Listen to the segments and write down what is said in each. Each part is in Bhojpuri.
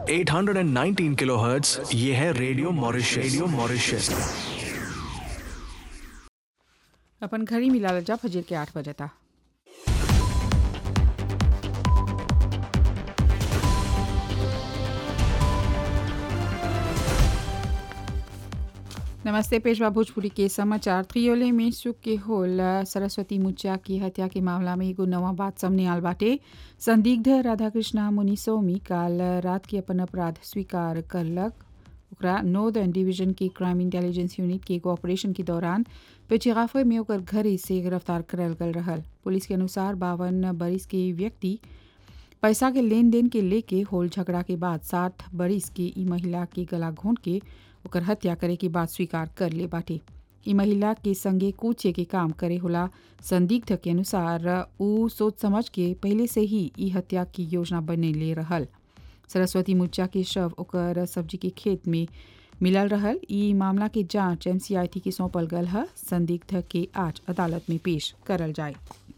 819 किलोहर्ट्ज ये है रेडियो मॉरिशस रेडियो मॉरिशस अपन घड़ी मिला जा फजर के आठ बजे था नमस्ते पेशवा भोजपुरी के समाचार त्रियोले में सुख के होल सरस्वती मुच्चा की हत्या के मामला में एगो नवा बात सामने आल बाटे संदिग्ध राधाकृष्णा मुनि सोमी काल रात के अपन अपराध स्वीकार करलक ओकरा नॉर्दर्न डिवीजन की क्राइम इंटेलिजेंस यूनिट के एगो ऑपरेशन के दौरान पेचिगाफे में ओकर घरे से गिरफ्तार करल गल रहल पुलिस के अनुसार बावन बरिस के व्यक्ति पैसा के लेन देन के लेके होल झगड़ा के बाद साठ बरिस के ई महिला के गला घोंट के ओकर हत्या करे के बाद स्वीकार कर ले बाटे ई महिला के संगे कूचे के काम करे होला संदिग्ध के अनुसार ऊ सोच समझ के पहले से ही ई हत्या की योजना बने ले रहल सरस्वती मुच्चा के शव ओकर सब्जी के खेत में मिलल रहल ई मामला के जांच एमसीआईटी के सौंपल गल है संदिग्ध के आज अदालत में पेश करल जाए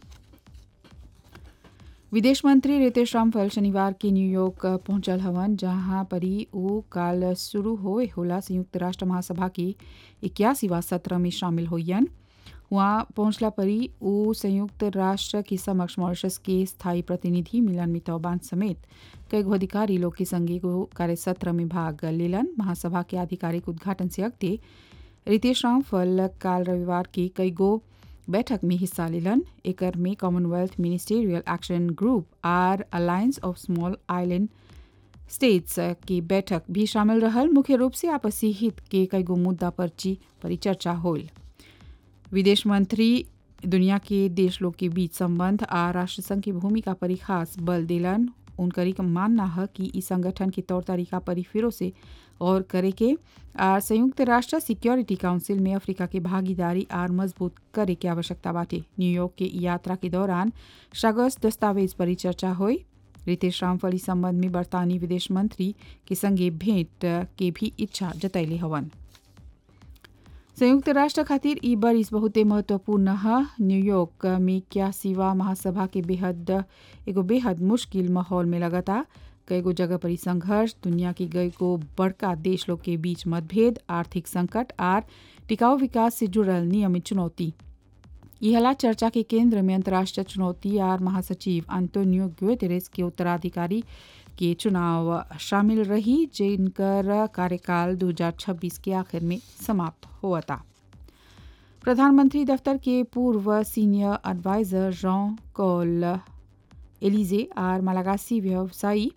विदेश मंत्री रितेश रामफल शनिवार के न्यूयॉर्क पहुंचल हवन जहां परी ऊ काल शुरू होए होला संयुक्त राष्ट्र महासभा की इक्यासीवा सत्र में शामिल होयन वहाँ पहुंचला परी ऊ संयुक्त राष्ट्र के समक्ष मॉरिशस के स्थायी प्रतिनिधि मिलन मितौबान समेत कई गो अधिकारी लोग के संगे एगो कार्य सत्र में भाग लेलन महासभा के आधिकारिक उद्घाटन से अगते रितेश रामफल काल रविवार के कई गो बैठक में हिस्सा लेलन एकर में कॉमनवेल्थ मिनिस्टेरियल एक्शन ग्रुप आर alliance of small island states की बैठक भी शामिल रहल मुख्य रूप से आपसी हित के कई गो मुद्दा पर ची परिचर्चा होल विदेश मंत्री दुनिया के देश लोग के बीच संबंध आ राष्ट्र संघ की भूमिका पर खास बल दिलन उनकरी का मानना है कि इस संगठन के तौर तरीका पर फिरो से और करे के आर संयुक्त राष्ट्र सिक्योरिटी काउंसिल में अफ्रीका के भागीदारी आर मजबूत करे के आवश्यकता बाटे न्यूयॉर्क के यात्रा के दौरान शगस दस्तावेज पर चर्चा हुई रितेश रामफल इस संबंध में बरतानी विदेश मंत्री के संगे भेंट के भी इच्छा जतैले हवन संयुक्त राष्ट्र खातिर ई बरिस बहुते महत्वपूर्ण है न्यूयॉर्क में क्या सिवा महासभा के बेहद एगो बेहद मुश्किल माहौल में लगता कई गो जगह पर संघर्ष दुनिया की कई गो बड़का देश लोग के बीच मतभेद आर्थिक संकट आर टिकाऊ विकास से जुड़ल नियमित चुनौती यहला चर्चा के केंद्र में अंतर्राष्ट्रीय चुनौती आर महासचिव अंतोनियो ग्वेटेरेस के उत्तराधिकारी के चुनाव शामिल रही जिनकर कार्यकाल 2026 के आखिर में समाप्त हुआ था प्रधानमंत्री दफ्तर के पूर्व सीनियर एडवाइजर जॉन कॉल एलिजे आर मलागासी व्यवसायी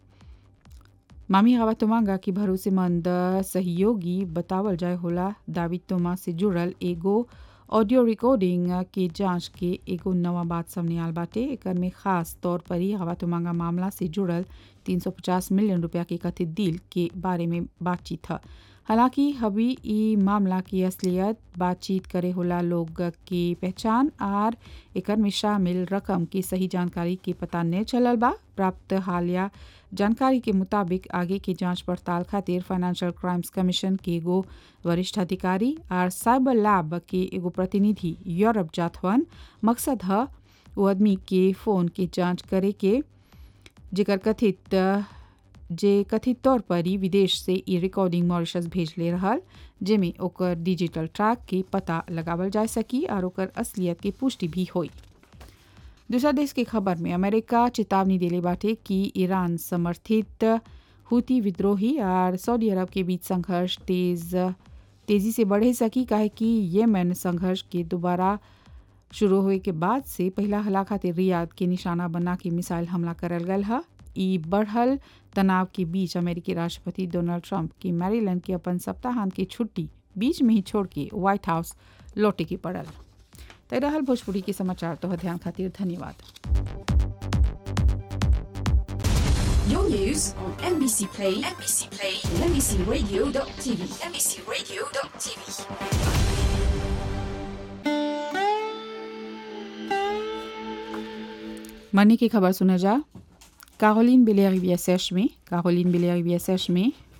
मामी हवा तोमांगा की भरोसेमंद सहयोगी बतावल जाय होला दाविद तोमा से जुड़ल एगो ऑडियो रिकॉर्डिंग के जांच के एगो नवा बात सामने आल बाटे एकर में खास तौर पर ही हवा तोमांगा मामला से जुड़ल 350 मिलियन रुपया के कथित डील के बारे में बातचीत है हालांकि हबी ई मामला की असलियत बातचीत करे होला लोग की पहचान आर एकर में शामिल रकम की सही जानकारी के पता नहीं चलल बा प्राप्त हालिया जानकारी के मुताबिक आगे की जांच पड़ताल खातिर फाइनेंशियल क्राइम्स कमीशन के एगो वरिष्ठ अधिकारी आर साइबर लैब के एगो प्रतिनिधि यूरोप जात हवन मकसद है वो आदमी के फोन की जांच करे के जेकर कथित जे कथित तौर पर ही विदेश से ई रिकॉर्डिंग मॉरिशस भेज ले रहल जेमे ओकर डिजिटल ट्रैक के पता लगावल जा सकी और ओकर असलियत के पुष्टि भी हुई दूसरा देश की खबर में अमेरिका चेतावनी दिले बाटे कि ईरान समर्थित हुती विद्रोही और सऊदी अरब के बीच संघर्ष तेज तेजी से बढ़े सकी काहे कि येमेन संघर्ष के दोबारा शुरू हुए के बाद से पहला हला खातिर रियाद के निशाना बना के मिसाइल हमला करल गल है ई बढ़ल तनाव के बीच अमेरिकी राष्ट्रपति डोनाल्ड ट्रंप की मैरीलैंड के अपन सप्ताहांत की छुट्टी बीच में ही छोड़ के व्हाइट हाउस लौटे के पड़ल तय रहल भोजपुरी के समाचार तो ध्यान खातिर धन्यवाद Your news on NBC Play, NBC Play, and NBCRadio.tv, NBCRadio.tv. मनी की खबर सुना जा कारोलिन बिलेरिविया सेश में कारोलिन बिलेरिविया सेश में